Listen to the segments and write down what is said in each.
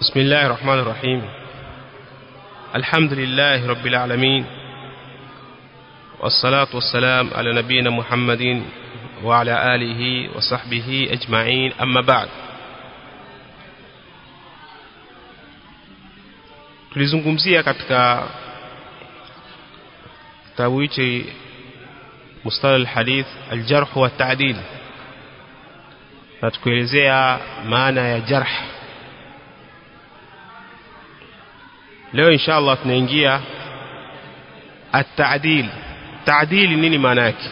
بسم الله الرحمن الرحيم الحمد لله رب العالمين والصلاة والسلام على نبينا محمد وعلى آله وصحبه أجمعين أما بعد tulizungumzia katika kitabu hichi mustalah alhadith aljarh wa ta'dil na tukuelezea maana ya jarh leo insha Allah tunaingia at-ta'dil ta'dil nini maana yake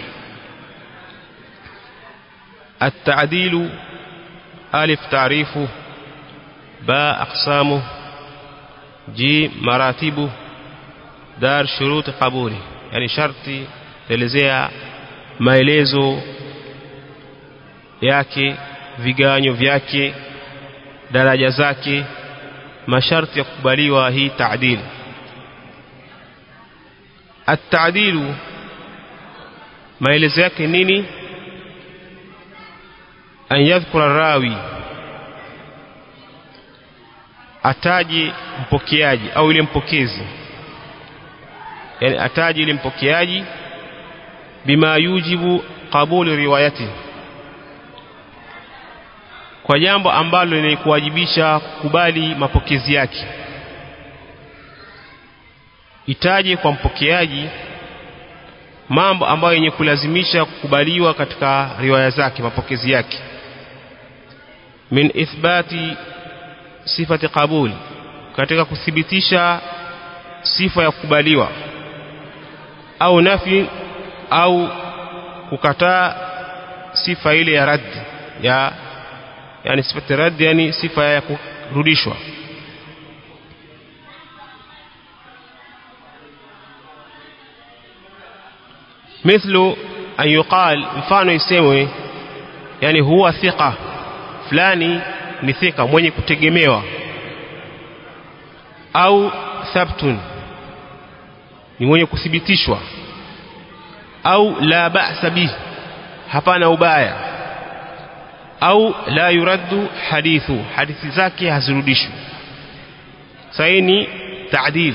at-ta'dil alif ta'rifu ba aqsamu ji maratibu dar shuruti qabuli yani sharti elezea maelezo yake viganyo vyake daraja zake masharti ya kukubaliwa hii taadil at-ta'dilu maelezo yake nini an yadhkura rawi ataji mpokeaji au ile mpokezi yani ataji ile mpokeaji bima yujibu qabuli riwayati kwa jambo ambalo linakuwajibisha kukubali mapokezi yake itaje kwa mpokeaji mambo ambayo yenye kulazimisha kukubaliwa katika riwaya zake mapokezi yake min ithbati sifati qabul katika kuthibitisha sifa ya kukubaliwa au nafi au kukataa sifa ile ya raddi ya yani sifati raddi yani sifa ya kurudishwa مثل أن يقال mfano isemwe yani huwa thika fulani ni thika mwenye kutegemewa au thabtun ni mwenye kuthibitishwa au la ba'sa bih hapana ubaya au la yuraddu hadithu hadithi zake hazirudishwi saini ta'dil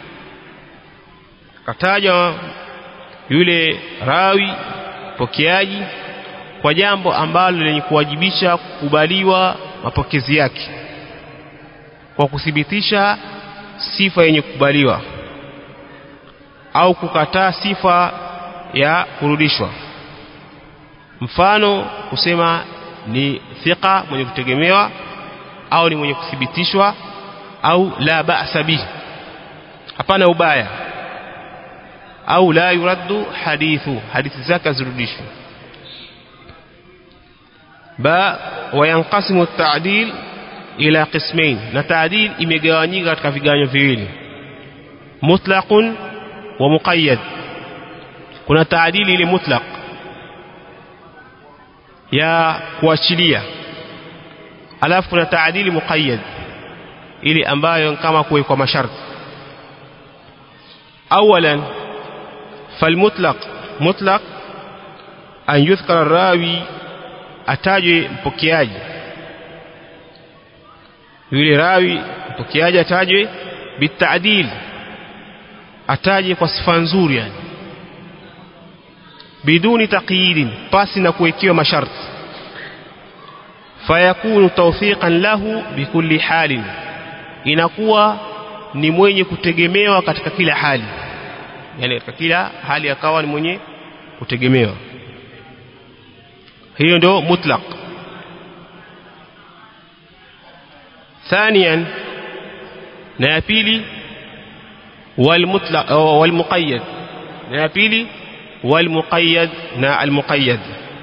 kataja yule rawi pokeaji kwa jambo ambalo lenye kuwajibisha kukubaliwa mapokezi yake kwa kuthibitisha sifa yenye kukubaliwa au kukataa sifa ya kurudishwa mfano kusema ni thika mwenye kutegemewa au ni mwenye kuthibitishwa au la ba'sa bihi hapana ubaya au la yuraddu hadithu hadithi zake zirudishwe ba wayanqasimu at-ta'dil ila qismain na ta'dil imegawanyika katika viganyo viwili mutlaqun wa muqayyad kuna ta'dil ile mutlaq ya kuachilia alafu kuna taadili muqayyad ili ambayo kama kuwekwa masharti awalan falmutlaq mutlaq an yudhkara rawi atajwe mpokeaji yule rawi mpokeaji atajwe bitaadil ataje kwa sifa nzuri yani biduni taqyidin pasi na kuwekewa masharti fayakunu tawfiqan lahu bikulli halin inakuwa ni mwenye kutegemewa katika kila hali yani katika kila hali akawa ni mwenye kutegemewa hiyo ndio mutlaq ثانيا na ya pili wal mutlaq wal muqayyad na ya pili والمقيد نا المقيد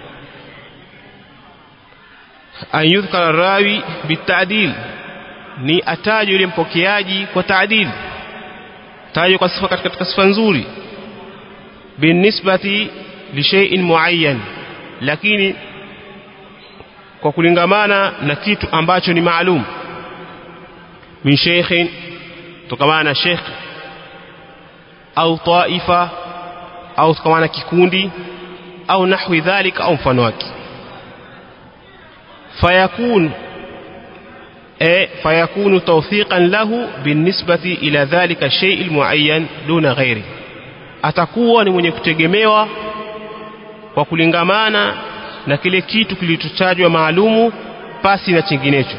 أن يذكر الراوي بالتعديل ni atajwe yule mpokeaji kwa taadil tajwe kwa sifa katika sifa nzuri binisbati li shay'in muayyan lakini kwa kulingamana na kitu ambacho ni maalum min shaykhin tukamana na sheikh au taifa au tukamana kikundi au nahwi dhalika au mfano wake fayakun e, fayakunu tawthiqan lahu binisbati ila dhalika shay almuayyan duna ghairi atakuwa ni mwenye kutegemewa kwa kulingamana na kile kitu kilichotajwa maalumu pasi na chinginecho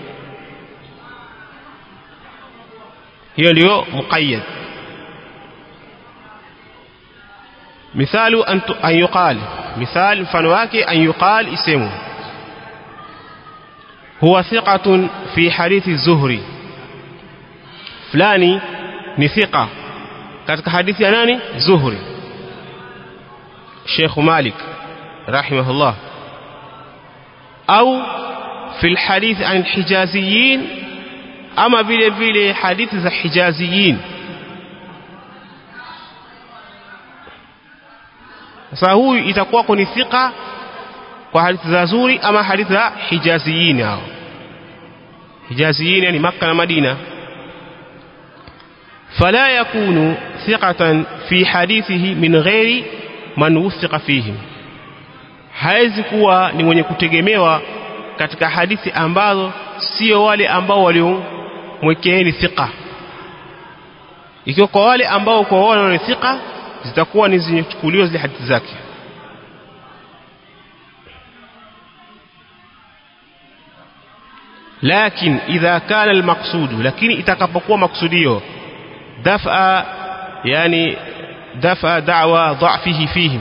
hiyo ndio muqayyad mithalu an, an yuqal mithal mfano wake an yuqal isemu huwa thiqatun fi hadithi zuhri fulani ni thiqa katika hadithi ya nani zuhri Sheikh Malik rahimahullah au fi alhadith an alhijaziyin ama vile vile hadithi za hijaziyin sasa huyu itakuwa ni thika kwa hadithi za zuri ama hadithi za hijaziyin hao hijaziyin yani Makka na Madina fala yakunu thiqatan fi hadithihi min ghairi man wuthiqa fihim hawezi kuwa ni mwenye kutegemewa katika hadithi ambazo sio wale ambao waliomwekeeni thika ikiwa kwa wale ambao kwa wao ni thika zitakuwa ni zenye kuchukuliwa zile hadithi zake lakin idha kana almaqsudu lakini itakapokuwa maksudio dafa yani dafa da'wa dha'fihi fihim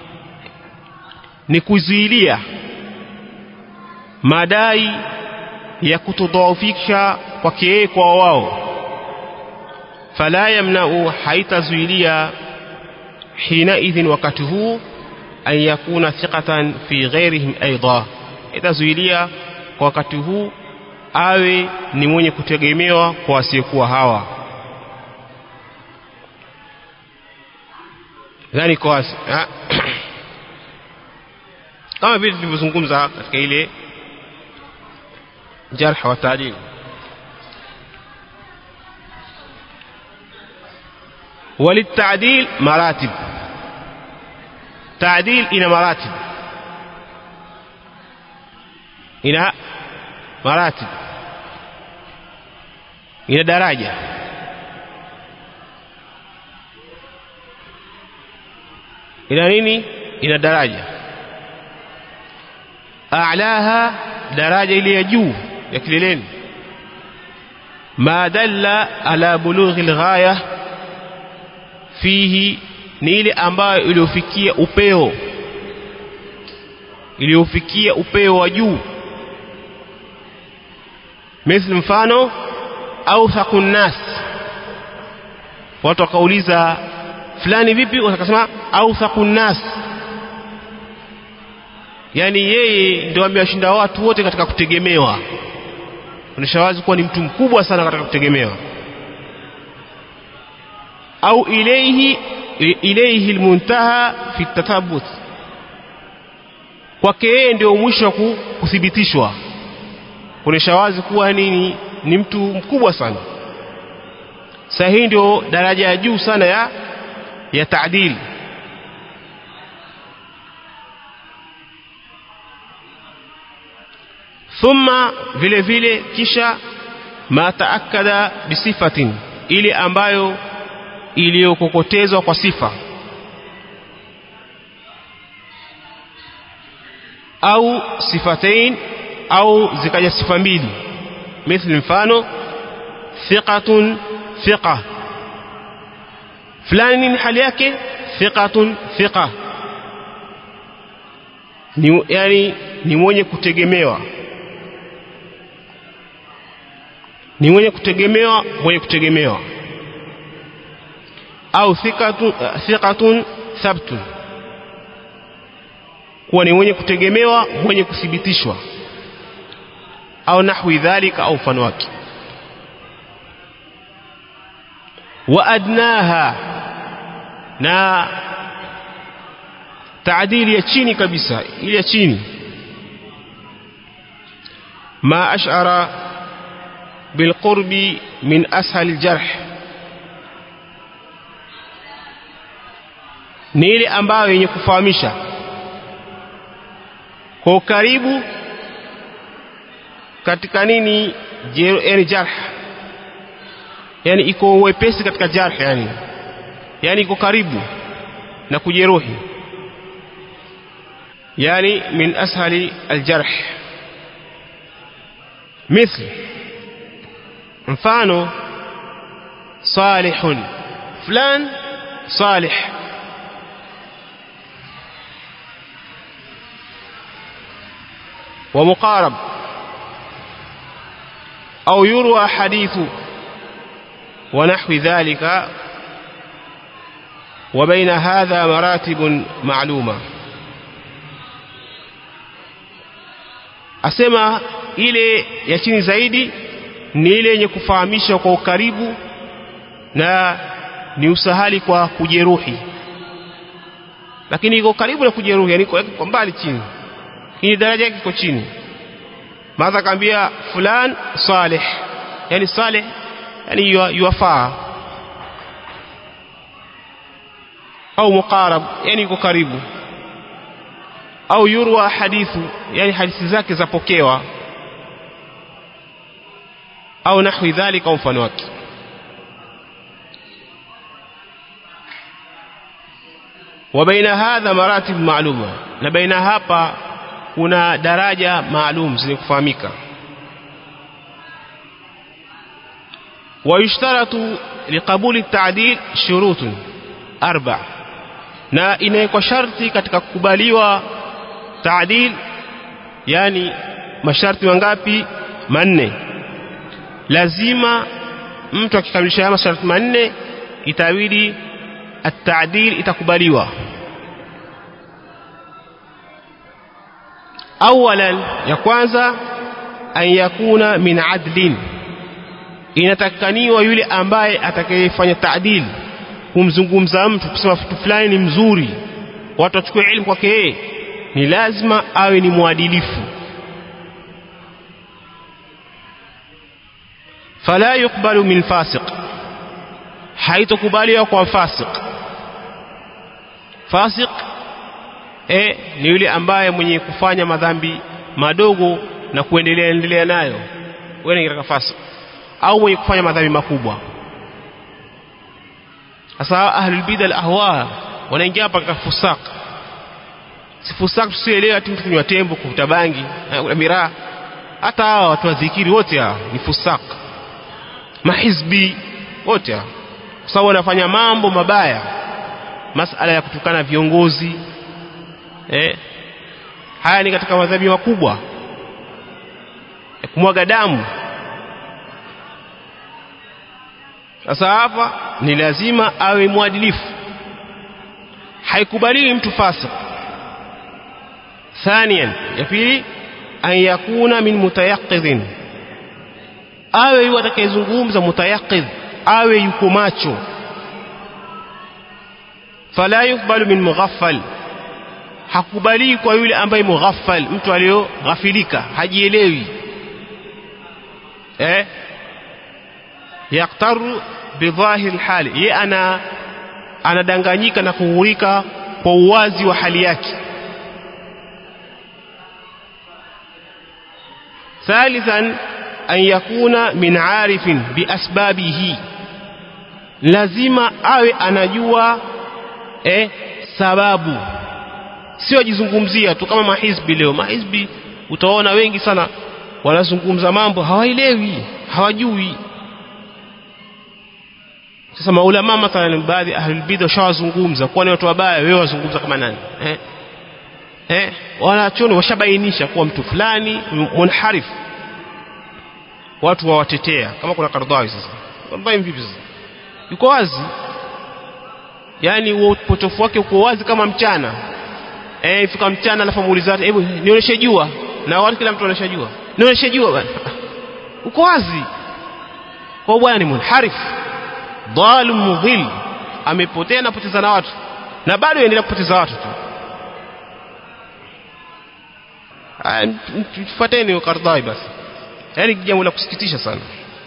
ni kuzuilia madai ya kutodhoofisha kwake yeye kwa wao fala yamna'u haitazuilia hina idhin wakati huu an yakuna thiqatan fi ghairihim aidha itazuilia kwa wakati huu awe ni mwenye kutegemewa kwa wasiokuwa hawa yani kwa kama vile tulivyozungumza katika ile jarh wa taadil وللتعديل مراتب تعديل إلى مراتب إلى مراتب إلى درجة إلى نيني إلى درجة أعلاها درجة إلى يجو يكللين ما دل على بلوغ الغاية fihi ni ile ambayo iliyofikia upeo iliyofikia upeo wa juu misli mfano au thaqun nas watu wakauliza fulani vipi wakasema au thaqun nas yani yeye ndio amewashinda watu wote katika kutegemewa onyesha wazi kuwa ni mtu mkubwa sana katika kutegemewa au ilayhi ilayhi almuntaha fi tatabut kwake yeye ndio mwisho wa kuthibitishwa kuonesha wazi kuwa nini ni mtu mkubwa sana sasa hii ndio daraja ya juu sana ya ya taadil thumma vile vile kisha ma taakada bisifatin ile ambayo iliyokokotezwa kwa sifa au sifatain au zikaja sifa mbili mithli mfano thiqatun thiqa fulani ni hali yake thiqatun thiqa ni yani ni mwenye kutegemewa ni mwenye kutegemewa mwenye kutegemewa au thiqatun thiqatun thabtun kuwa ni mwenye kutegemewa mwenye kuthibitishwa au nahwi dhalika au mfano wake wa adnaha na taadili ya chini kabisa ile ya chini ma ash'ara bilqurbi min ashal aljarh ni ile ambayo yenye kufahamisha kwa ukaribu katika nini yani jarh yani iko wepesi katika jarh yani yani iko karibu na kujeruhi yani min ashali aljarh مثل mfano salihun fulan salih ومقارب أو يروى حديث ونحو ذلك وبين هذا مراتب معلومة asema ile ya chini zaidi ni ile yenye kufahamisha kwa ukaribu na ni usahali kwa kujeruhi lakini iko karibu na kujeruhi yani kwa mbali chini hii daraja yake iko chini madha kaambia fulan salih yani salih yani yuwafaa au muqarab yani iko karibu au yurwa hadithu yani hadithi zake zapokewa au nahwi dhalika au mfano wake وبين هذا مراتب معلومه na baina hapa kuna daraja maalum zenye kufahamika ويشترط لقبول التعديل شروط أربع na inawekwa sharti katika kukubaliwa taadil yani masharti mangapi manne lazima mtu akikamilisha haya masharti manne itabidi at-ta'dil itakubaliwa awalan ya kwanza an yakuna min adlin inatakaniwa yule ambaye atakayefanya ta'dil kumzungumza mtu kusema mtu fulani ni mzuri watu wachukue elimu kwake yeye ni lazima awe ni mwadilifu fala yukbalu min fasiq haitokubaliwa kwa fasiq fasiq e, ni yule ambaye mwenye kufanya madhambi madogo na kuendelea endelea nayo wewe ni katika fasiq au mwenye kufanya madhambi makubwa sasa ahlul bid'a ahwa wanaingia hapa katika fusak si fusak tusielewe ati mtu kunywa tembo kuvuta bangi na miraa hata hawa watu wa dhikiri wote hawa ni fusak mahizbi wote hawa kwa sababu wanafanya mambo mabaya masala ya kutukana viongozi eh haya ni katika madhambi makubwa ya kumwaga damu sasa hapa ni lazima awe mwadilifu haikubaliwi mtu fasik ثانيا ya pili an yakuna min mutayaqidhin awe yu atakayezungumza mutayaqidh awe yuko macho fala yukbalu min mughaffal hakubali kwa yule ambaye mughaffal mtu aliyoghafilika hajielewi eh yaktaru bidhahir hali ye ana anadanganyika na kughurika kwa uwazi wa hali yake ثالثا أن يكون من عارف بأسبابه lazima awe anajua eh, sababu sio ajizungumzia tu kama mahizbi leo mahizbi utaona wengi sana wanazungumza mambo hawaelewi hawajui sasa maulama mathalan baadhi ahlul bid'a shawazungumza kwani watu wabaya wewe wazungumza kama nani eh eh wanachoni washabainisha kuwa mtu fulani munharif watu wawatetea kama kuna Kardhawi sasa Kardhawi vipi sasa yuko wazi yani upotofu wake uko wazi kama mchana eh ifika mchana alafu muuliza hebu nionyeshe jua na watu kila mtu anaonyesha jua nionyeshe jua bwana uko wazi kwa bwana ni munharif dhal mudhil amepotea na poteza na watu na bado yaendelea kupoteza watu tu tufuateni Kardai basi yani jambo la kusikitisha sana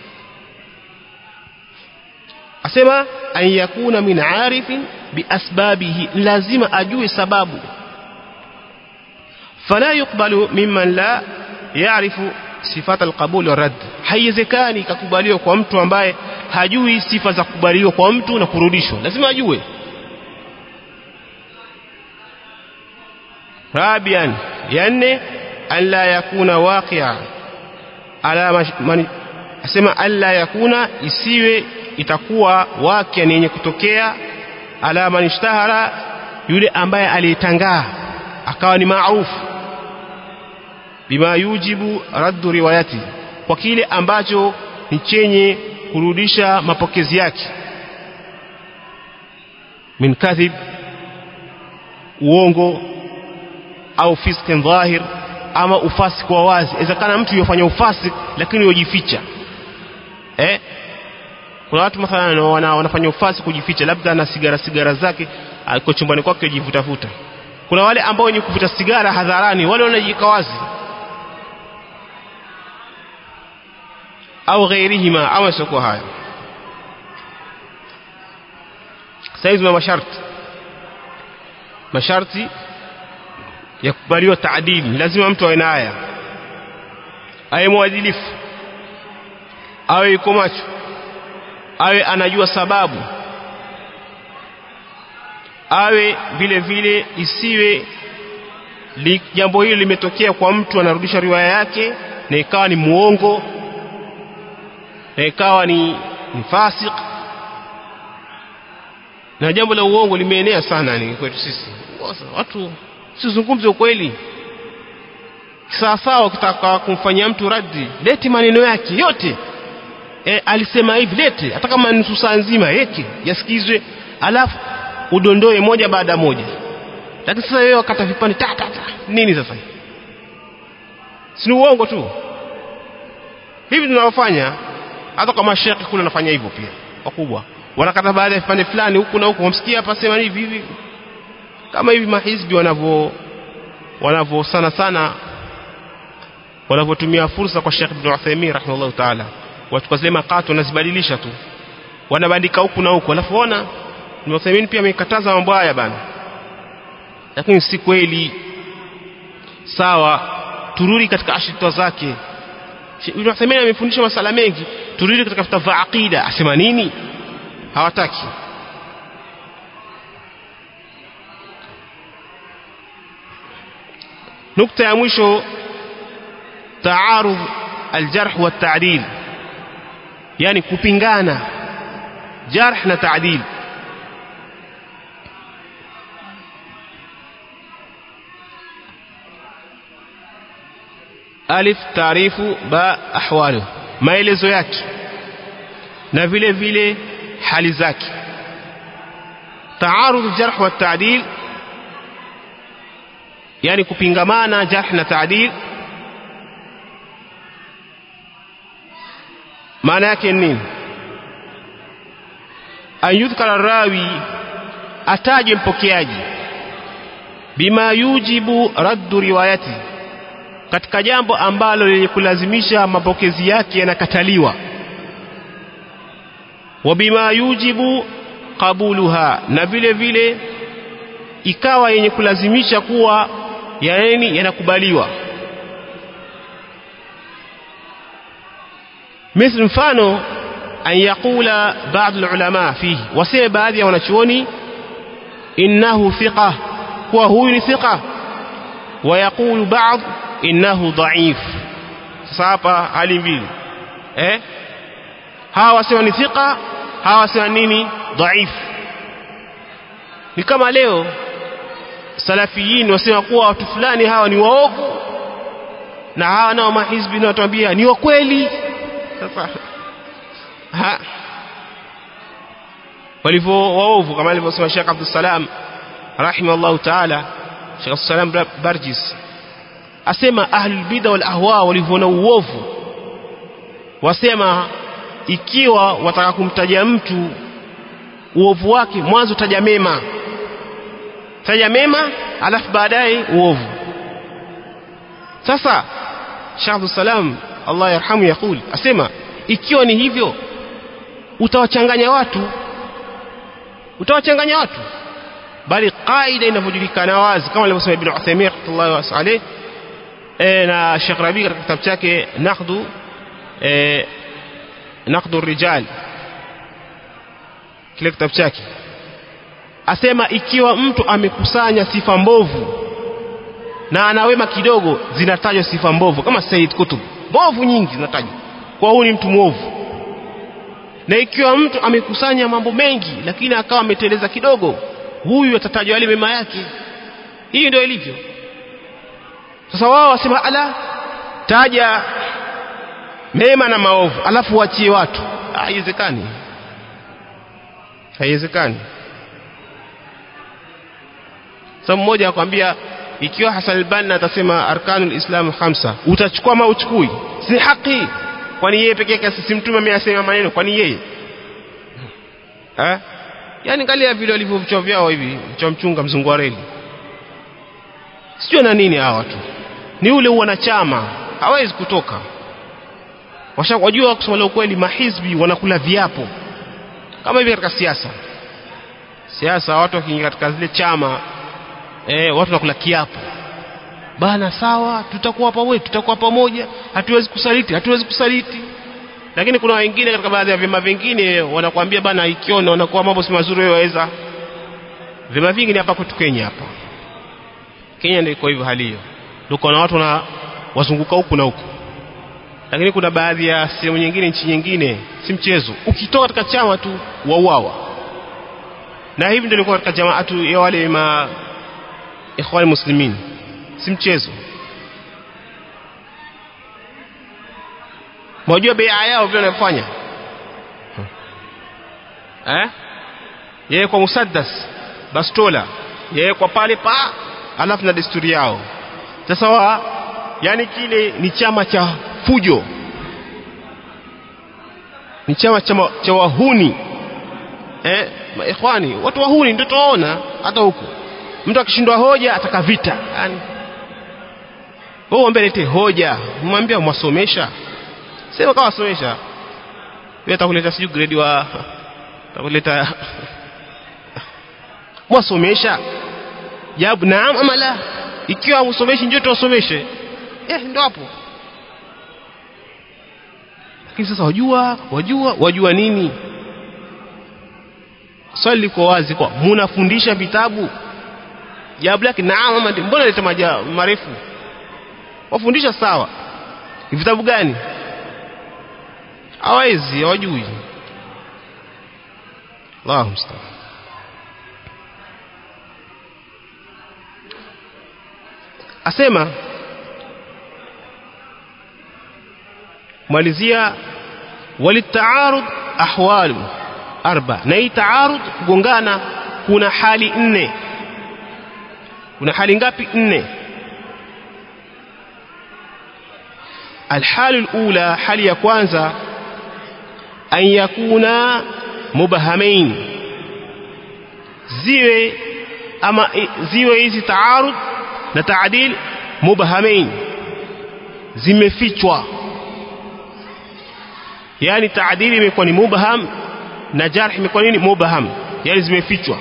asema an yakuna min arifin biasbabihi lazima ajue sababu fala yukbalu mimman la ya'rifu sifat alqabul wa rad haiwezekani ikakubaliwa kwa mtu ambaye hajui sifa za kukubaliwa kwa mtu na kurudishwa lazima ajue rabian ya nne an la yakuna waqia ala man asema alla yakuna isiwe itakuwa wakia ni yenye kutokea ala man ishtahara yule ambaye alitangaa akawa ni maarufu bima yujibu raddu riwayati kwa kile ambacho ni chenye kurudisha mapokezi yake min kadhib uongo au fiskin dhahir ama ufasik wa wazi inawezekana mtu yofanya ufasik lakini yojificha eh kuna watu mathalan wana, wanafanya ufasi kujificha labda na sigara sigara zake kwa chumbani kwake yajivutafuta kuna wale ambao wenye kuvuta sigara hadharani wale wanajika wazi au ghairihima au sio haya saizi na masharti masharti ya kubaliwa taadili lazima mtu awe na haya awe mwadilifu awe yuko macho awe anajua sababu awe vile vile isiwe li, jambo hili limetokea kwa mtu anarudisha riwaya yake na ikawa ni muongo na ikawa ni, ni fasik na jambo la uongo limeenea sana ni kwetu sisi watu sizungumze ukweli sawasawa ukitaka kumfanyia mtu raddi leti maneno yake yote e, alisema hivi lete hata kama nusu saa nzima yeke yasikizwe alafu udondoe moja baada moja lakini sasa wewe wakata vipande ta ta ta nini sasa si uongo tu hivi tunavyofanya hata kwa mashekhi kule wanafanya hivyo pia wakubwa wanakata baada ya vipande fulani huku na huku wamsikia hapa sema hivi hivi kama hivi mahizbi wanavyo wanavyo sana sana wanavyotumia fursa kwa Sheikh Ibn Uthaymeen rahimahullah ta'ala watu zile makato wanazibadilisha tu wanabandika huku na huku alafu ona Ibn Uthaymeen pia amekataza mambo haya bana lakini si kweli sawa turudi katika ashitwa zake Ibn Uthaymeen amefundisha masala mengi turudi katika kitabu aqida asema nini hawataki nukta ya mwisho taarudh aljarh wa ta'dil yani kupingana jarh na ta'dil alif taarifu ba ahwalu maelezo yake na vile vile hali zake taarudh jarh wa ta'dil yani kupingamana jarh na ta'dil maana yake nini an yudhkara rawi ataje mpokeaji bima yujibu raddu riwayati katika jambo ambalo lenye kulazimisha mapokezi yake yanakataliwa wa bima yujibu qabuluha na vile vile ikawa yenye kulazimisha kuwa yaani yanakubaliwa مثل mfano an yaqula baadhi ulama fihi waseme baadhi ya wanachuoni innahu thiqa kuwa huyu ni thiqa wa yaqulu baadhi innahu dhaif sasa hapa hali mbili eh hawa wasema ni thiqa hawa wasema nini dhaif ni kama leo salafiyin wasema kuwa watu fulani hawa ni waovu na hawa nao mahizbi na watuambia ni wa kweli sasa ha walivyo waovu kama alivyosema Sheikh Abdul Salam rahimahullah ta'ala Sheikh Abdul Salam Barjis asema ahlul bid'a wal ahwa walivyoona uovu wasema ikiwa wataka kumtaja mtu uovu wake mwanzo taja mema taja mema alafu baadaye uovu sasa Sheikh Abdul Salam Allah yarhamu yakul asema ikiwa ni hivyo utawachanganya watu utawachanganya watu bali kaida inavyojulikana wazi kama alivyosema Ibn Uthaymeen rahimahullah alayh e, na Sheikh Rabi katika kitabu chake Naqdu e, Naqdu Rijal kile kitabu chake asema ikiwa mtu amekusanya sifa mbovu na ana wema kidogo zinatajwa sifa mbovu kama Said Kutub mbovu nyingi zinatajwa kwa huyu ni mtu mwovu na ikiwa mtu amekusanya mambo mengi lakini akawa ameteleza kidogo huyu atatajwa yale mema yake hii ndio ilivyo sasa wao wasema ala taja mema na maovu alafu wachie watu haiwezekani haiwezekani sasa mmoja akwambia ikiwa Hassan al-Banna atasema arkanul islam hamsa utachukua ama uchukui si haki kwani yeye pekee yake si mtume ameyasema maneno kwani yeye eh yani angalia vile walivyo vichwa vyao hivi cha mchunga mzungu wa reli sio na nini hawa watu ni ule wanachama hawezi kutoka washajua kusema leo kweli mahizbi wanakula viapo kama hivi katika siasa siasa watu wakiingia katika zile chama eh, watu nakula kiapo bana sawa tutakuwa pamoja tutakuwa pamoja hatuwezi kusaliti hatuwezi kusaliti lakini kuna wengine katika baadhi ya vyama vingine wanakuambia bana ikiona wanakuwa mambo si mazuri wewe waweza vyama vingi ni hapa kwetu Kenya hapa Kenya ndio iko hivyo hali hiyo tuko na watu na wazunguka huku na huku lakini kuna baadhi ya sehemu nyingine nchi nyingine si mchezo ukitoka katika chama tu wauawa na hivi ndio ilikuwa katika jamaatu ya wale ma ikhwan muslimin si mchezo mwajua bea yao vile wanafanya eh yeye kwa musaddas bastola yeye kwa pale pa alafu na desturi yao sasa wa yani kile ni chama cha fujo ni chama cha, cha wahuni eh ikhwani watu wahuni ndio tunaona hata huko mtu akishindwa hoja ataka vita yani wewe mwambie lete hoja mwambie mwasomesha sema kama wasomesha wewe atakuleta siju grade wa atakuleta mwasomesha jawabu naam ama la ikiwa msomeshi njoo tuwasomeshe eh ndio hapo lakini sasa wajua wajua wajua nini swali liko wazi kwa munafundisha vitabu jawabu lake naam ama ndio mbona leta maja marefu wafundisha sawa vitabu gani hawezi hawajui Allahu musta'an asema malizia walitaarud ahwalu arba na hii taarud kugongana kuna hali nne kuna hali ngapi nne الحال الأولى حال ya kwanza an yakuna mubahamain ziwe ama ziwe hizi taarud na taadil mubahamain zimefichwa yani taadili imekuwa ni mubaham na jarh imekuwa nini mubaham yani zimefichwa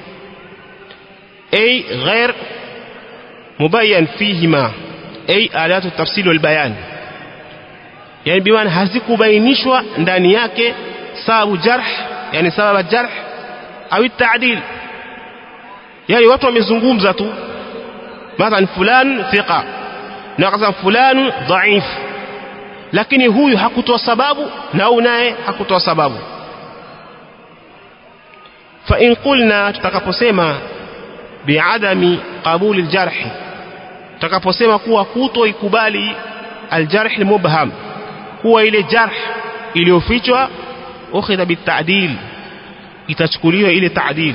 ay ghair mubayyan fihima ay alatu tafsil wal bayan yani bimaana hazikubainishwa ndani yake sababu jarh yani sababu jarh au taadil yani watu wamezungumza tu mathalan fulan thiqa na akasema fulani dhaif lakini huyu hakutoa sababu na huyu naye hakutoa sababu fa in qulna tutakaposema biadami qabuli aljarh tutakaposema kuwa kutoikubali aljarh almubham kuwa ile jarh iliyofichwa ukhidha bitadil itachukuliwa ile taadil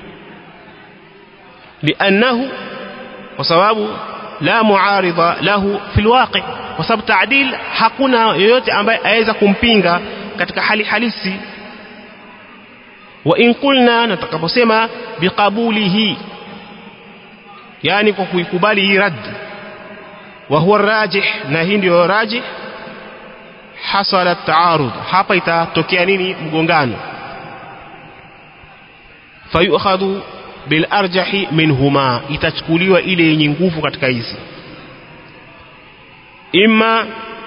liannahu kwa sababu la muaridha lahu fi alwaqi kwa sababu taadil hakuna yoyote ambaye aweza kumpinga katika hali halisi wa in qulna natakaposema biqabulihi yani kwa kuikubali hii rad wa huwa rajih na hii ndio rajih hasala taarud hapa itatokea nini mgongano fayukhadhu bilarjahi minhuma itachukuliwa ile yenye nguvu katika hizi imma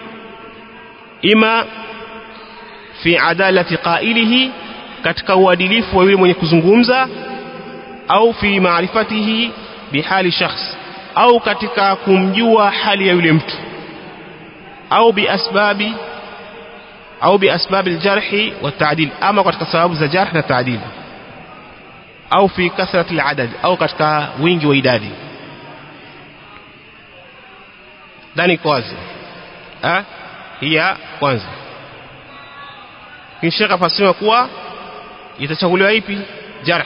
ima fi adalati qailihi katika uadilifu wa yule mwenye kuzungumza au fi maarifatihi bihali shakhs au katika kumjua hali ya yule mtu au biasbabi au biasbabi aljarhi والتعديل ama katika sababu za jarh na taadil au fi kathrati aladad au katika wingi wa idadi ndani kwazi ah hiya kwanza kisha kafasiriwa kuwa itachaguliwa ipi jarh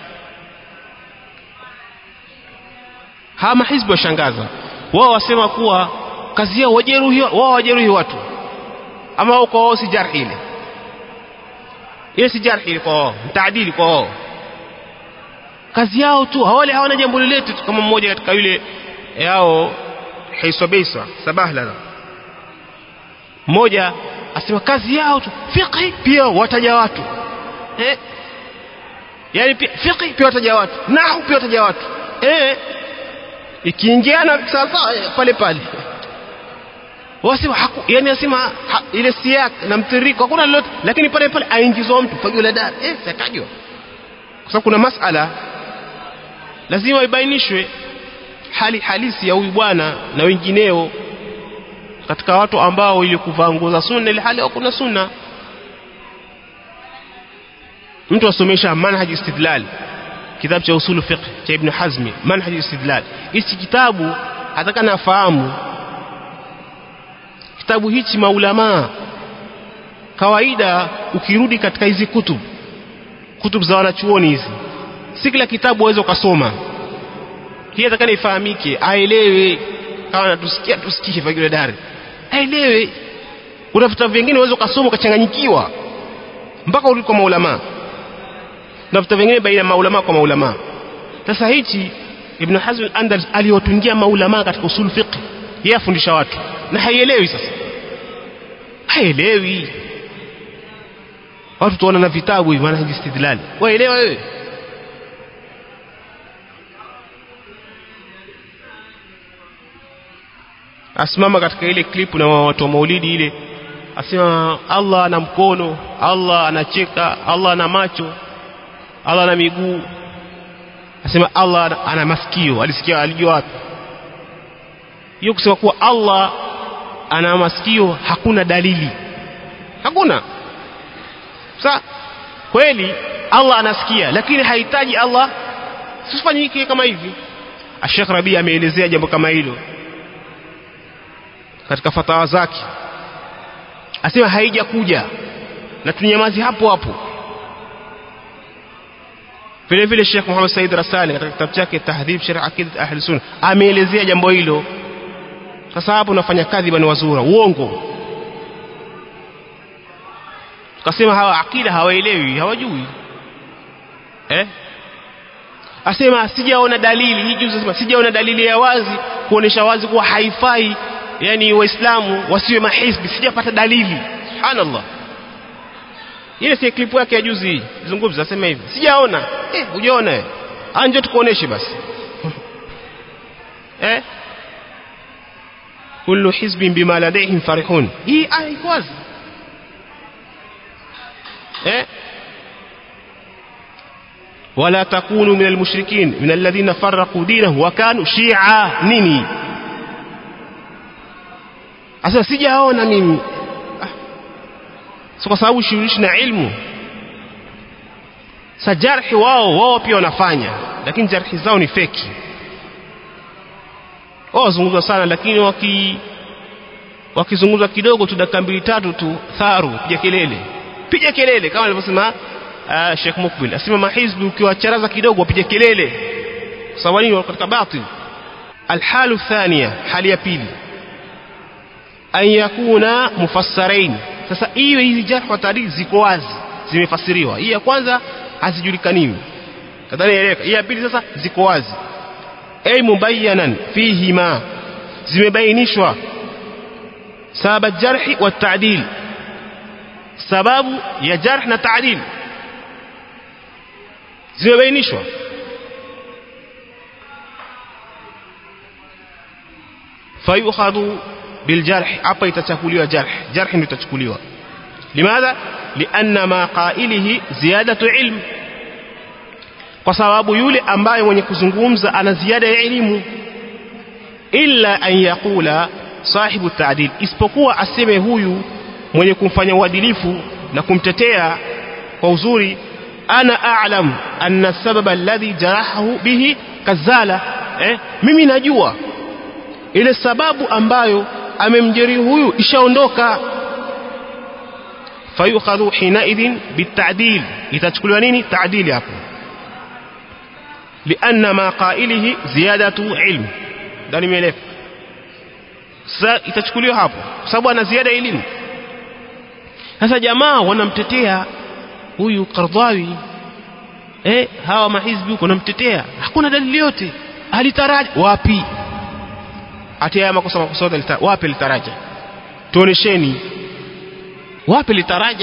hama hizbu washangaza wao wasema kuwa kazi yao wajeruhi wao wajeruhi watu ama wao kwa wao si jarh ile ile si jarh ile kwa wao taadili kwa wao kazi yao tu hawale hawana jambo lolote kama mmoja katika yule yao hisobesa sabahla mmoja asema kazi yao tu fiqhi pia wataja watu eh yani pia fiqhi pia wataja watu nahu pia wataja watu eh ikiingiana sasa pale pale wasema haku yani asema ha, ile siyak na mtiriko hakuna lolote lakini pale pale aingizwa mtu fagio la dar eh sakajwa kwa sababu kuna masala lazima ibainishwe hali halisi ya huyu bwana na wengineo katika watu ambao ili kuvaa nguo za sunna ile hali hakuna sunna mtu asomesha manhaj istidlal kitabu cha usulu fiqh cha ibn hazmi manhaj istidlal hichi kitabu ataka nafahamu kitabu hichi maulama kawaida ukirudi katika hizi kutub kutub za wanachuoni hizi si kila kitabu waweza ukasoma hii atakana ifahamike aelewe kama natusikia tusikie fagile dari aelewe kuna vitabu vingine unaweza ukasoma ukachanganyikiwa mpaka urudi kwa maulama na vitabu vingine baina maulama kwa maulama sasa hichi ibn hazm al-andalus aliwatungia maulama katika usul fiqh yeye afundisha watu na haielewi sasa haielewi watu tuona na vitabu hivi maana istidlal waelewa wewe asimama katika ile klipu na watu wa maulidi ile asema Allah ana mkono Allah anacheka Allah ana macho Allah ana miguu asema Allah ana masikio alisikia alijua wapi hiyo kusema kuwa Allah ana masikio hakuna dalili hakuna sa kweli Allah anasikia lakini hahitaji Allah sifanyike kama hivi Sheikh Rabi ameelezea jambo kama hilo katika fatawa zake asema haija kuja na tunyamazi hapo hapo vile vile Sheikh Muhammad Said Rasali katika kitabu chake Tahdhib Sharh Aqidat Ahli Sunna ameelezea jambo hilo sasa hapo unafanya kadhiba ni wazura uongo tukasema hawa akida hawaelewi hawajui eh asema sijaona dalili hii juzi asema sijaona dalili ya wazi kuonesha wazi kuwa haifai yani waislamu wasiwe mahizbi sijapata dalili subhanallah ile si clip yake ya juzi zungumza asema hivi sijaona eh hujaona eh anje tukuoneshe basi eh kullu hizbin bima ladayhim farihun hii aya iko wazi eh ولا تكونوا من المشركين من الذين فرقوا دينه وكانوا شيعا nini Asa sijaona mimi. Ah. So kwa sababu shirishi na ilmu. Sa jarhi wao wao pia wanafanya lakini jarhi zao ni feki. Wao wazungumza sana lakini waki wakizungumza kidogo tu dakika mbili tatu tu tharu piga kelele. Piga kelele kama alivyosema uh, Sheikh Mukbil. Asema mahizbi ukiwacharaza kidogo wapige kelele. Sawa nini katika batil. Alhalu thania hali ya pili an yakuna mufassarain sasa hiyo hizi jarh wa taarikh ziko wazi zimefasiriwa hii ya kwanza hazijulikaniwi kadhani eleka hii ya pili sasa ziko wazi ay mubayyanan fihi ma zimebainishwa sababu jarhi wa ta'dil sababu ya jarh na ta'dil zimebainishwa fayukhadhu biljarh hapa itachukuliwa jarh jarh ndio itachukuliwa limadha lianna ma qailihi ziyadatu ilm kwa sababu yule ambaye mwenye kuzungumza ana ziada ya elimu illa an yaqula sahibu ta'dil isipokuwa aseme huyu mwenye kumfanya uadilifu na kumtetea kwa uzuri ana a'lam anna sababa alladhi jarahahu bihi kazala eh, mimi najua ile sababu ambayo amemjeruhi huyu ishaondoka fayukhadhu hinaidhin bitadil itachukuliwa nini taadili hapo lianna ma qailihi ziyadatu ilm ndani imeeleka sasa itachukuliwa hapo kwa sababu ana ziada elimu sasa jamaa wanamtetea huyu Qardhawi eh hawa mahizbi huko wanamtetea hakuna dalili yote alitaraja wapi ati haya makosa makosa yote wapi litaraja tuonesheni wapi litaraja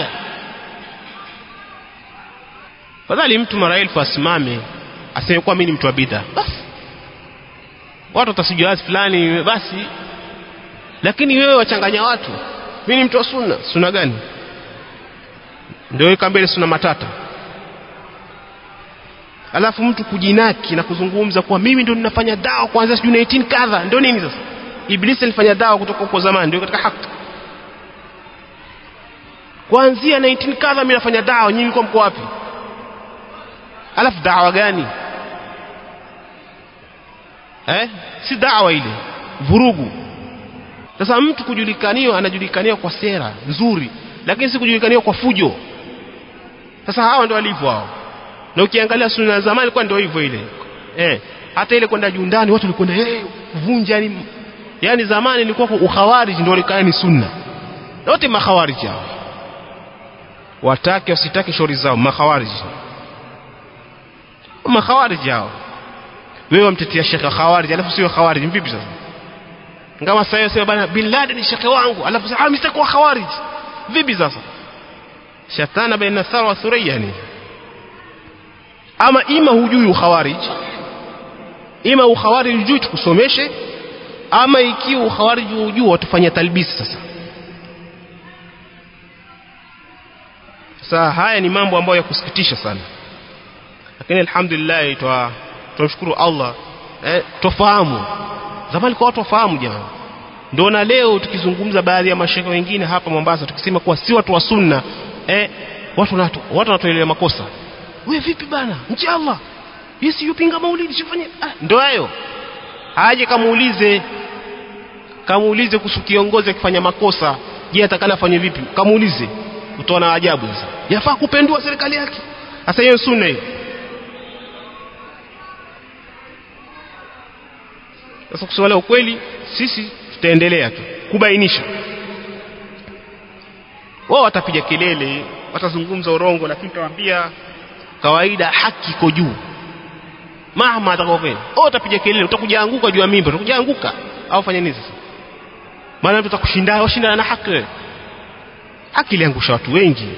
fadhali mtu mara elfu asimame aseme kuwa mimi ni mtu wa bid'a basi watu watasijua fulani basi lakini wewe wachanganya watu mimi ni mtu wa sunna sunna gani ndio weka mbele sunna matata alafu mtu kujinaki na kuzungumza kuwa mimi ndio ninafanya dawa kuanzia sijui 19 kadha ndio nini sasa ibilisi alifanya dawa kutoka huko zamani ndio katika haki kuanzia 19 kadha mimi nafanya dawa nyinyi mko mko wapi alafu dawa gani eh si dawa ile vurugu sasa mtu kujulikaniwa anajulikaniwa kwa sera nzuri lakini si kujulikaniwa kwa fujo sasa hawa ndio walivyo hao na ukiangalia sunna za zamani ilikuwa ndio hivyo ile eh hata ile kwenda juu ndani watu walikwenda eh kuvunja yani yani zamani ilikuwa ukhawarij ndio ilikuwa ni sunna wote makhawarij hao watake wasitake shauri zao makhawarij makhawarij hao wewe wamtetea shekhe khawarij alafu sio khawarij vipi sasa ngama sasa sema bana bin Laden ni shekhe wangu alafu sasa mimi sitakuwa khawarij vipi sasa shatana baina thara wa thuriya yani ama ima hujui ukhawarij ima ukhawarij hujui tukusomeshe ama ikiwa ukhawarij hujui watufanyia talbisi sasa sasa haya ni mambo ambayo ya kusikitisha sana lakini alhamdulillah twa tunashukuru Allah eh, tofahamu zamani kwa watu wafahamu jamani ndio na leo tukizungumza baadhi ya mashaka wengine hapa Mombasa tukisema kuwa si watu wa sunna eh, watu watu watu wanatuelewa makosa wewe vipi bana nchi Allah yesi yupinga maulidi sifanye ah, ndio hayo aje kamuulize kamuulize kuhusu kiongozi akifanya makosa je atakana afanye vipi kamuulize utaona ajabu sasa yafaa kupendua serikali yake sasa hiyo sunna hiyo sasa kusema ukweli sisi tutaendelea tu kubainisha wao watapiga kelele watazungumza urongo lakini tutawaambia kawaida haki iko juu mama atakofanya wao utapiga kelele utakuja anguka juu ya mimba utakuja anguka au fanya nini sasa maana mtu atakushinda washindana na haki wewe haki iliangusha watu wengi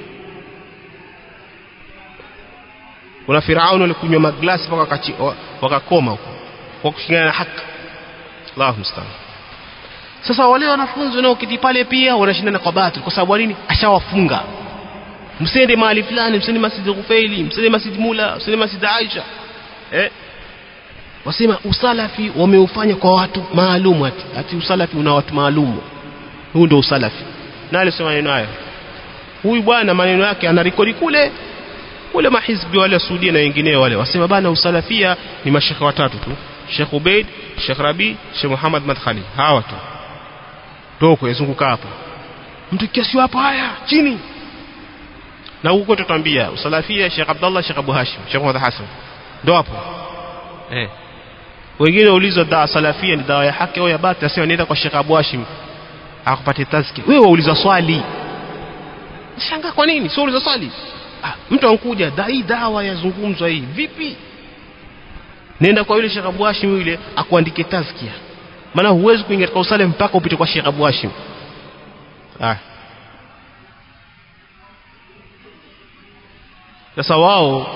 kuna Firauni walikunywa maglasi mpaka wakakoma huko kwa kushindana na haki Allahu musta'an sasa wale wanafunzi wanaokiti pale pia wanashindana kwa batili kwa sababu nini ashawafunga msende mahali fulani msende masjid Ghufaili msende masjid Mula msende masjid Aisha eh wasema usalafi wameufanya kwa watu maalum ati ati usalafi una watu maalum huu ndio usalafi na alisema maneno hayo huyu bwana maneno yake anarekodi kule kule mahizbi wale Saudia na wengineo wale wasema bana usalafia ni mashekhe watatu tu Sheikh Ubaid Sheikh Rabi Sheikh Muhammad Madkhali hawa tu toko yazunguka hapo mtu kiasi hapo haya chini na huko tutambia usalafia Sheikh Abdullah Sheikh Abu Hashim Sheikh Muhammad Hassan ndo hapo eh wengine ulizo dawa salafia ni dawa ya haki au ya batili asema nenda kwa Sheikh Abu Hashim akupate tazki wewe wauliza swali shangaa kwa nini sio uliza swali ah, mtu ankuja da hii dawa yazungumzwa hii vipi nenda kwa yule Sheikh Abu Hashim yule akuandike tazkia maana huwezi kuingia katika usale mpaka upite kwa Sheikh Abu Hashim ah sasa wao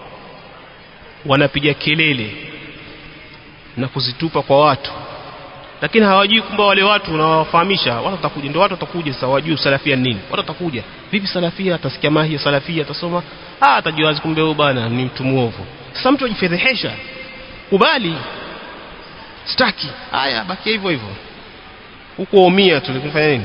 wanapiga kelele na kuzitupa kwa watu lakini hawajui kumbe wale watu unawafahamisha watu watakuja ndio watu watakuja sasa wajui salafia ni nini watu watakuja vipi salafia atasikia mahi ya salafia atasoma ah atajua wazi kumbe huyo bana ni mtu muovu sasa mtu ajifedhehesha kubali staki haya baki hivyo hivyo huko umia tulikufanya nini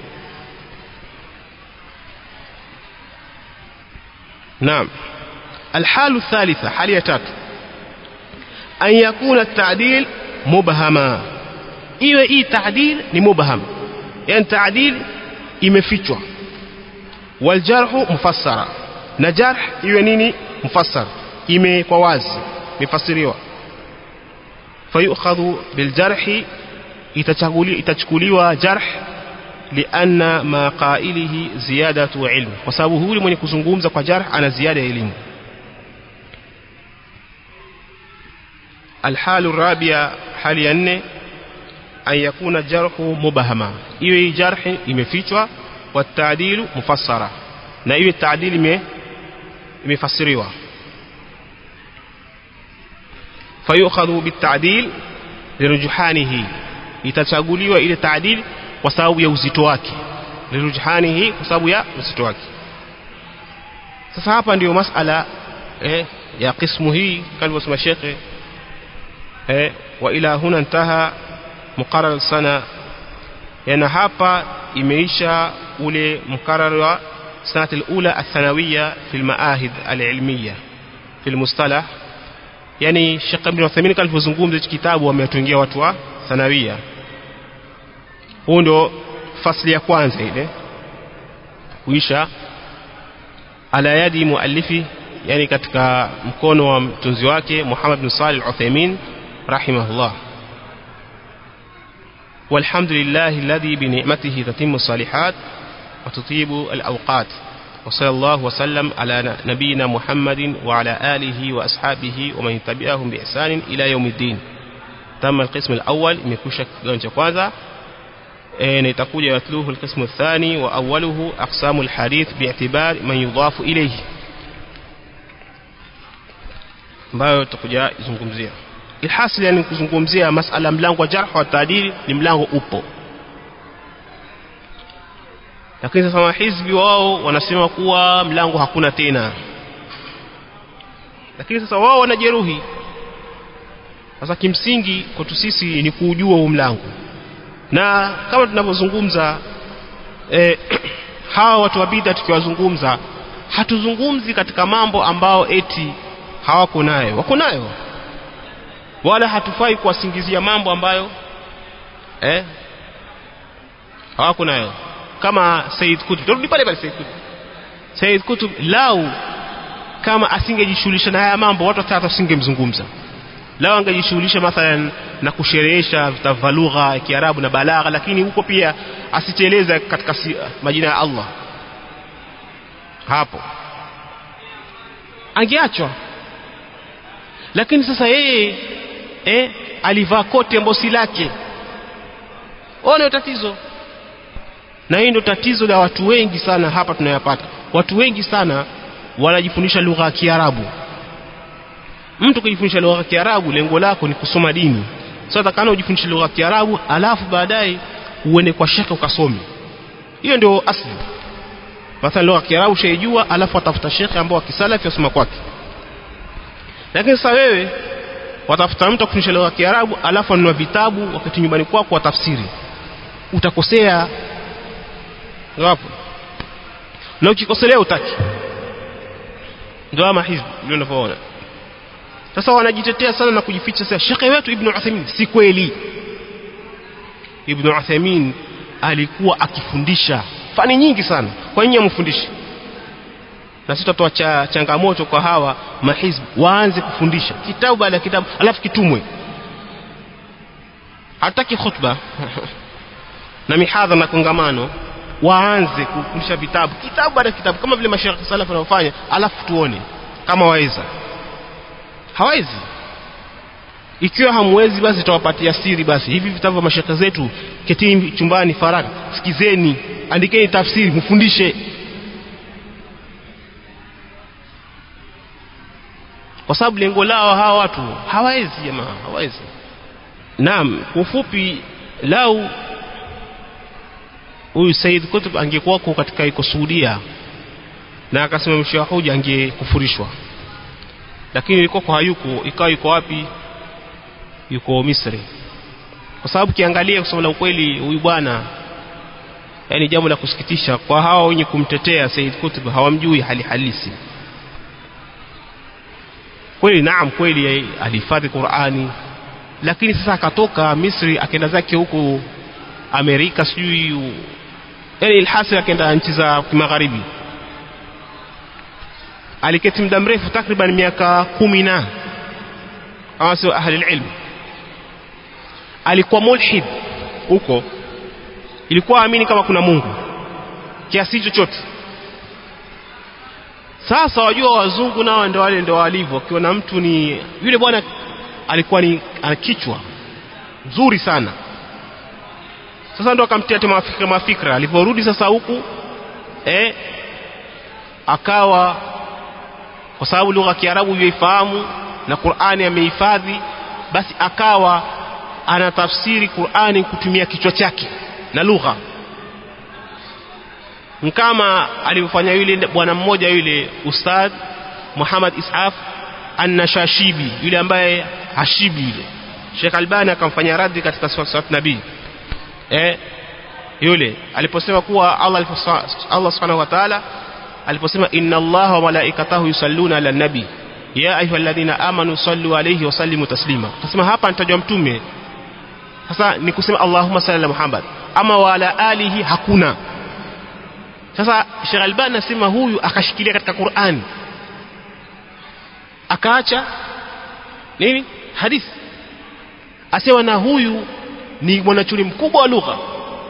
نعم الحال الثالثة حالية تاتو أن يكون التعديل مبهما iwe hii taadil ni mubham yani taadil imefichwa waljarhu mufassara na jarh iwe nini mufassar ime kwa wazi imefasiriwa fayukhadhu biljarhi itachukuliwa jarh lianna ma qailihi ziyadatu ilm kwa sababu huyu mwenye kuzungumza kwa jarh ana ziada ya elimu الحال الرابعة حال ينه أن يكون الجرح مبهما إيوه جرح imefichwa والتعديل مفسرة na iwe taadili imefasiriwa fayukhadhu bitadil lirujhanihi itachaguliwa ile taadil kwa sababu ya uzito wake lirujhanihi kwa sababu ya uzito wake sasa hapa ndio masala eh, ya qismu hii kalivyosema shekhe eh, wa ila huna intaha muqarrar sana yana hapa imeisha ule muqarrar wa sanat al-ula athanawiya fi al-maahid al-ilmiya fi al-mustalah yani Sheikh Ibn Uthaymeen kalipozungumza hichi kitabu amewatungia watu wa thanawia huo ndio fasli ya kwanza ile kuisha ala yadi muallifi yani katika mkono wa mtunzi wake Muhammad bin Salih al-Uthaymeen rahimahullah والحمد لله الذي بنعمته تتم الصالحات وتطيب الأوقات وصلى الله وسلم على نبينا محمد وعلى آله وأصحابه ومن تبعهم بإحسان إلى يوم الدين تم القسم الأول مكوشك جونجا كwanza نتقول يتلوه القسم الثاني وأوله أقسام الحديث باعتبار من يضاف إليه ambayo tutakuja izungumzia ilhasil yani kuzungumzia masala mlango wa jarh wa taadili ni mlango upo lakini sasa mahizbi wao wanasema kuwa mlango hakuna tena lakini sasa wao wanajeruhi sasa kimsingi kwetu sisi ni kuujua huu mlango na kama tunavyozungumza eh, hawa watu wa bid'a tukiwazungumza hatuzungumzi katika mambo ambao eti hawako nayo wako nayo wala hatufai kuwasingizia mambo ambayo eh hawako nayo kama Said Kutub turudi pale pale Said Kutub Said Kutub lau kama asingejishughulisha na haya mambo watu hata wasingemzungumza lau angejishughulisha mathalan na kusherehesha vitabu vya lugha ya Kiarabu na balagha lakini huko pia asiteleza katika si, majina ya Allah hapo angeachwa lakini sasa yeye eh, alivaa koti ambayo si lake ona tatizo na hii ndio tatizo la watu wengi sana hapa tunayapata watu wengi sana wanajifundisha lugha ya Kiarabu mtu kujifundisha lugha ya Kiarabu lengo lako ni kusoma dini sasa so, takana ujifundishe lugha ya Kiarabu alafu baadaye uende kwa shekhe ukasome hiyo ndio asli mathalan lugha ya Kiarabu shaijua alafu atafuta shekhe ambao akisalafi asoma kwake lakini sasa wewe watafuta mtu akufundisha lugha ya Kiarabu alafu anunua vitabu wakati nyumbani kwako wa tafsiri utakosea hapo na ukikoselea utaki ndio ama hizbi ndio unavyoona sasa wanajitetea sana na kujificha sasa shekhe wetu ibn Uthaymeen si kweli ibn Uthaymeen alikuwa akifundisha fani nyingi sana kwa nini amfundishe na sisi tutatoa cha, changamoto kwa hawa mahizbi waanze kufundisha kitabu baada ya kitabu alafu kitumwe hataki khutba na mihadha na kongamano waanze kufundisha vitabu kitabu baada ya kitabu kama vile mashekhe salafu wanaofanya alafu tuone kama waweza hawezi ikiwa hamwezi basi tutawapatia siri basi hivi vitabu vya mashekhe zetu ketini chumbani faraka sikizeni andikeni tafsiri mfundishe kwa sababu lengo lao hawa watu hawawezi jamaa hawawezi naam kwa ufupi lau huyu Said Qutb angekuwako katika iko Saudia na akasimamisha hoja angekufurishwa lakini ilikuwa hayuko ikawa yuko wapi yuko Misri kwa sababu kiangalia kusema la ukweli huyu bwana yani jambo la kusikitisha kwa hawa wenye kumtetea Said Qutb hawamjui hali halisi kweli naam kweli alihifadhi Qur'ani lakini sasa akatoka Misri akaenda zake huko Amerika sijui yani ilhasi akaenda nchi za magharibi aliketi muda mrefu takriban miaka kumi na kama sio ahli ilm alikuwa mulhid huko ilikuwa amini kama kuna Mungu kiasi chochote sasa wajua wazungu nao ndio wale ndio walivyo akiona mtu ni yule bwana alikuwa ni ana kichwa nzuri sana sasa ndo akamtia mafikra mafikra aliporudi sasa huku eh akawa kwa sababu lugha ya Kiarabu yuifahamu na Qur'ani amehifadhi basi akawa anatafsiri Qur'ani kutumia kichwa chake na lugha kama alivyofanya yule bwana mmoja yule ustadh Muhammad Isaf An-Nashashibi yule ambaye hashibi yule Sheikh Albani akamfanya radhi katika swat nabii eh yule aliposema kuwa Allah Allah Subhanahu wa Ta'ala aliposema inna Allah wa malaikatahu yusalluna ala nabi ya ayyuhalladhina amanu sallu alayhi wa sallimu taslima akasema hapa nitajwa mtume sasa ni kusema Allahumma salli ala Muhammad ama wa ala alihi hakuna sasa Sheikh Albani nasema huyu akashikilia katika Qur'an akaacha nini hadithi asema na huyu ni mwanachuni mkubwa wa lugha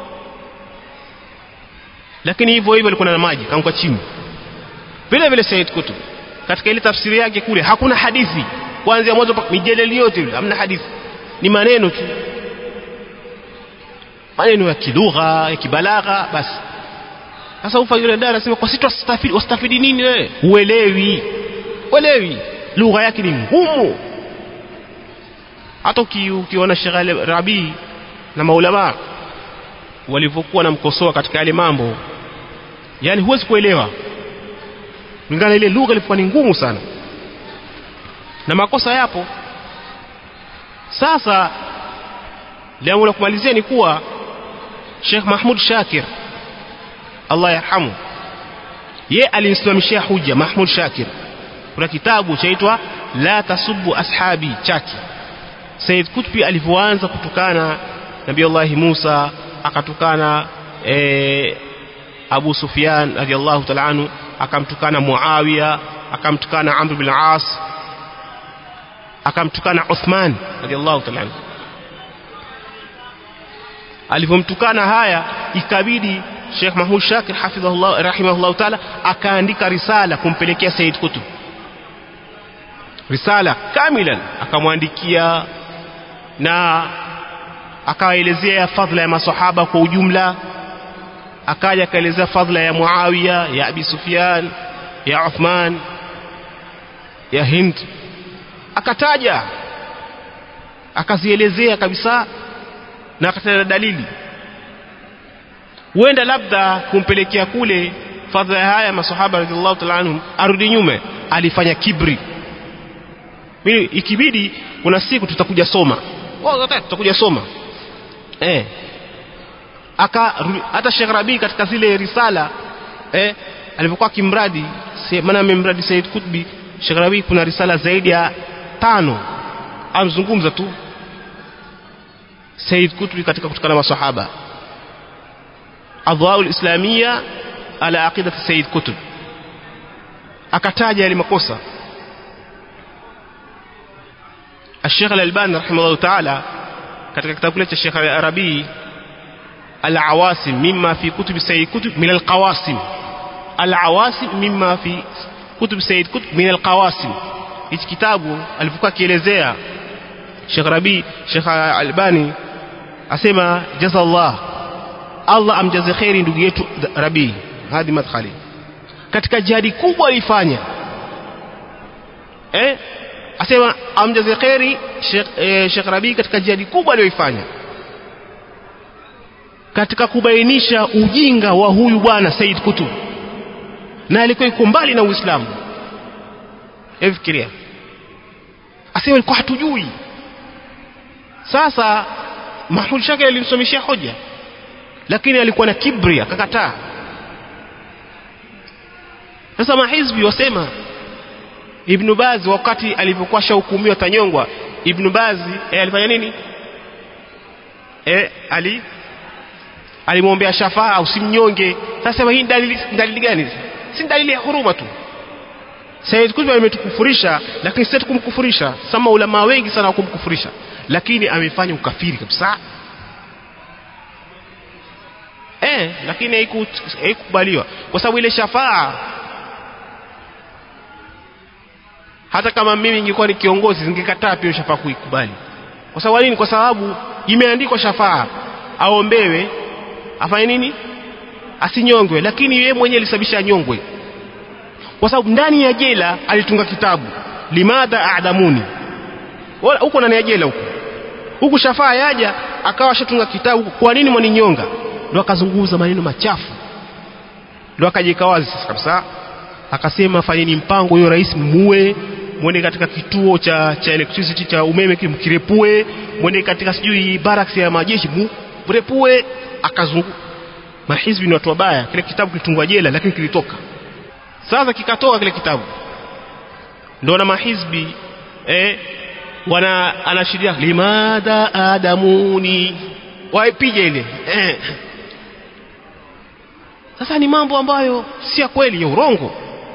lakini hivyo hivyo alikuwa na maji kaanguka chini vile vile Said Kutub katika ile tafsiri yake kule hakuna hadithi kuanzia mwanzo mpaka mijeleli yote ile hamna hadithi ni maneno tu maneno ya kilugha ya kibalagha basi sasa ufa yule dada anasema kwa sisi tustafidi wastafidi nini wewe uelewi uelewi lugha yake ni ngumu hata ukiona Sheikh Rabi na maulama walivyokuwa namkosoa katika yale mambo yani huwezi kuelewa kulingana ile lugha ilikuwa ni ngumu sana na makosa yapo sasa jambo la kumalizia ni kuwa Sheikh Mahmud Shakir Allah yarhamu ye alimsimamishia huja Mahmud Shakir kuna kitabu chaitwa la tasubbu ashabi chake Said Kutbi alivyoanza kutukana Nabii Allah Musa akatukana e, Abu Sufyan radhiallahu ta'ala anhu akamtukana Muawiya akamtukana Amr bin As akamtukana Uthman radhiallahu ta'ala anhu alivyomtukana haya ikabidi Sheikh Mahmud Shakir hafidhahullah rahimahullah ta'ala akaandika risala kumpelekea Said Kutub risala kamilan akamwandikia na akaelezea fadhila ya masahaba kwa ujumla akaja akaelezea fadhila ya Muawiya ya Abi Sufyan ya Uthman ya Hind akataja akazielezea kabisa na akataja dalili huenda labda kumpelekea kule fadhila haya masahaba radhiallahu ta'ala anhum arudi nyume alifanya kibri mimi ikibidi kuna siku tutakuja soma tutakuja soma eh aka hata Sheikh Rabi katika zile risala eh alipokuwa kimradi maana amemradi Said Kutbi Sheikh Rabi kuna risala zaidi ya tano amzungumza tu Said Kutbi katika kutukana maswahaba adwaul islamia ala aqidati Said Kutb akataja yale makosa الشيخ الألباني رحمه الله تعالى katika kitabu kile cha Sheikh Arabi Al-Awasim mimma fi kutub Sayyid Kutub min al-Qawasim Al-Awasim mimma fi kutub Sayyid Kutub min al-Qawasim hichi kitabu alipokuwa kielezea Sheikh Rabi Sheikh Albani asema jazallah Allah amjaze khairi ndugu yetu Rabi hadi madkhali katika jihadi kubwa alifanya eh asema amjaze khairi Sheikh eh, Sheikh Rabi katika jihadi kubwa aliyoifanya katika kubainisha ujinga wa huyu bwana Said Kutub na alikuwa yuko mbali na Uislamu efikiria asema alikuwa hatujui sasa Mahmud Shakir alimsomeshia hoja lakini alikuwa na kibri akakataa sasa mahizbi wasema Ibn Baz wakati alipokuwa shahukumiwa tanyongwa Ibn Baz eh, alifanya nini eh, ali alimwombea shafaa usimnyonge sasa hii dalili dalili gani si dalili ya huruma tu Said Qutb ametukufurisha lakini sisi tukumkufurisha sama ulama wengi sana wakumkufurisha lakini amefanya ukafiri kabisa eh lakini haikukubaliwa kwa sababu ile shafaa hata kama mimi ningekuwa ni kiongozi ningekataa pia shafaa kuikubali kwa sababu nini kwa sababu imeandikwa shafaa aombewe afanye nini asinyongwe lakini yeye mwenyewe alisababisha anyongwe kwa sababu ndani ya jela alitunga kitabu limadha adamuni wala huko ndani ya jela huko huku shafaa yaja akawa ashatunga kitabu kwa nini mwaninyonga ndo akazungumza maneno machafu ndo akajika wazi sasa kabisa akasema fanyeni mpango huyo rais muue mwende katika kituo cha cha electricity cha umeme kimkirepue mwende katika sijui barracks ya majeshi mrepue akazungu mahizbi ni watu wabaya kile kitabu kilitungwa jela lakini kilitoka sasa kikatoka kile kitabu ndio na mahizbi eh wana anashiria limadha adamuni waipige ile eh. sasa ni mambo ambayo si ya kweli ya urongo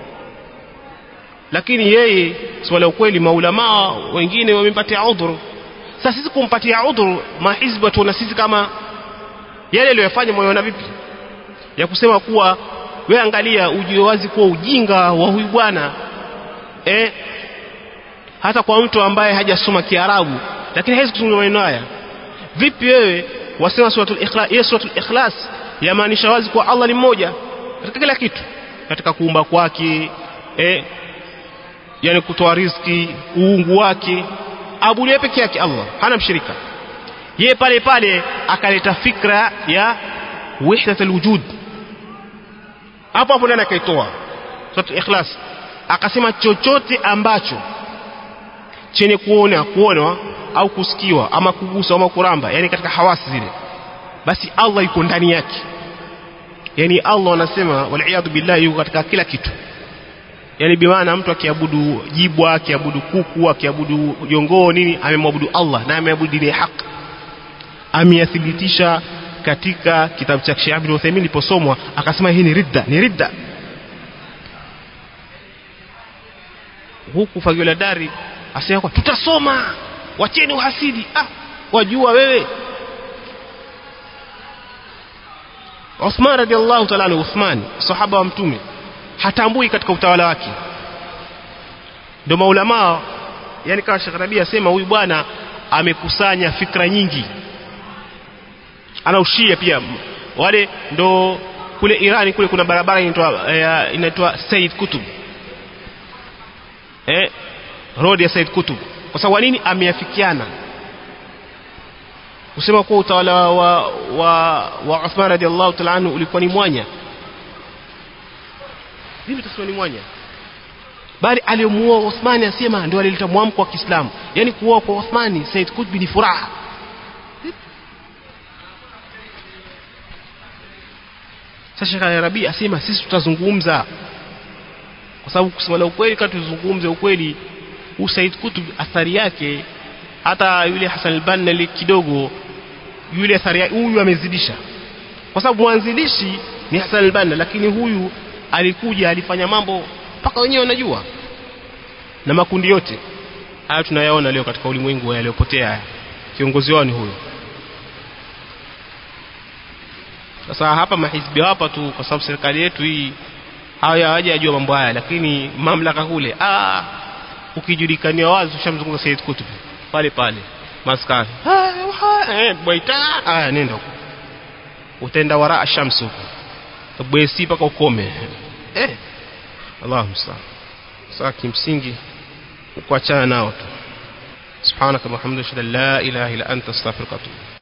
lakini yeye swala ukweli maulamaa wengine wamempatia udhuru sasa sisi kumpatia udhuru mahizbi watuona sisi kama yale aliyofanya moyona vipi ya kusema kuwa we angalia ujue wazi kuwa ujinga wa huyu bwana eh, hata kwa mtu ambaye hajasoma Kiarabu lakini hawezi kuzungumza maneno haya vipi wewe wasema suratul ikhlas hiyo suratul ikhlas yamaanisha wazi kuwa Allah ni mmoja katika kila kitu katika kuumba kwake eh, yani kutoa riziki uungu wake abudiwe peke yake Allah hana mshirika yeye pale pale akaleta fikra ya wahdatul wujud hapo hapo ndani akaitoa sura ikhlas akasema chochote ambacho chenye kuona kuonwa au kusikiwa ama kugusa ama kuramba yani katika hawasi zile basi Allah yuko ndani yake yani Allah anasema wal billahi yuko katika kila kitu yani bimaana mtu akiabudu jibwa akiabudu kuku akiabudu jongoo nini amemwabudu Allah na ameabudu dini ya haki ameyathibitisha katika kitabu cha Sheikh Ibn Uthaymeen iliposomwa akasema hii ni ridda ni ridda huku Fagiola Dari asema kwa tutasoma wacheni uhasidi ah wajua wewe Uthman radhiallahu ta'ala anhu Uthman sahaba wa mtume hatambui katika utawala wake ndio maulama yani kama Sheikh Rabi asema huyu bwana amekusanya fikra nyingi ana ushia pia wale ndo kule Irani kule kuna barabara inaitwa eh, inaitwa Said Kutub eh road ya Said Kutub kwa sababu nini ameafikiana kusema kuwa utawala wa wa, wa Uthman radhiallahu ta'ala anhu ulikuwa ni mwanya vipi tasema ni mwanya bali aliyomuoa Uthmani asema ndio alileta mwamko wa Kiislamu yani kuoa kwa Uthmani Said Qutb ni furaha sasa Sheikh Arabi asema sisi tutazungumza kwa sababu kusema la ukweli kama tuzungumze ukweli huu Said Qutb athari yake hata yule Hassan al-Banna kidogo yule athari yake huyu amezidisha kwa sababu mwanzilishi ni Hassan al-Banna lakini huyu alikuja alifanya mambo mpaka wenyewe wanajua na makundi yote haya tunayaona leo katika ulimwengu yaliyopotea kiongozi wao ni huyo sasa hapa mahizbi hapa tu kwa sababu serikali yetu hii haya hawajajua mambo haya lakini mamlaka kule ah ukijulikania wazi ushamzunguka Said Kutub pale pale maskani eh bwaita ah nenda huko utaenda waraa shamsu huko bwesi paka ukome eh Allahu musta'an sasa kimsingi kuachana nao tu subhanaka wa bihamdika la ilaha illa anta astaghfiruka wa atubu